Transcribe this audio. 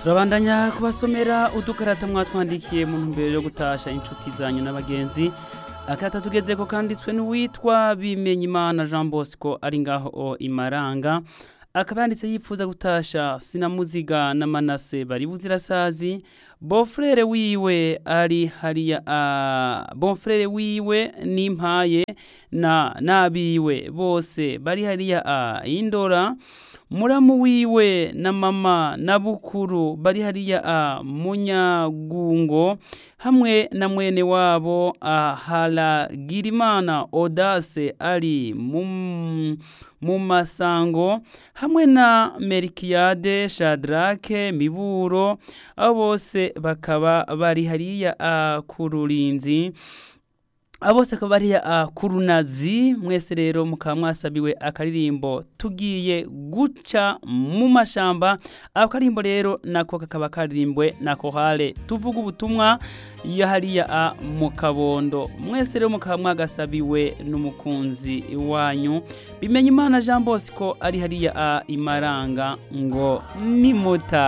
turabandanya kubasomera udukarata mwatwandikiye mu ntumbero yo gutasha inshuti zanyu n'abagenzi akarata tugezeko kanditswe n'uwitwa bimenyimana jean bosco ari ngaho o imaranga akaba yanditse yifuza gutasha sinamuziga na manase bari buzirasazi bonfrere wiwe ari hariya uh, bonfrere wiwe n'impaye na nabiwe bose bari hariya uh, indora muramu wiwe na mama na bukuru bari hariya a munyagungo hamwe na mwene wabo a haragirimana odase ari mu mu masango hamwe na merikiyade shadrake miburo abo bose bakaba bari hariya a ku rurinzi abo bose akaba ari ku runazi mwese rero mukaba mwasabiwe akaririmbo tugiye guca mu mashamba ako karimbo rero nako kakaba karirimbwe na kohale tuvuga ubutumwa ya hariya mu kabondo mwese rero mukaba mwagasabiwe n'umukunzi wanyu bimenya imana jean bosco ari hariya imaranga ngo nimuta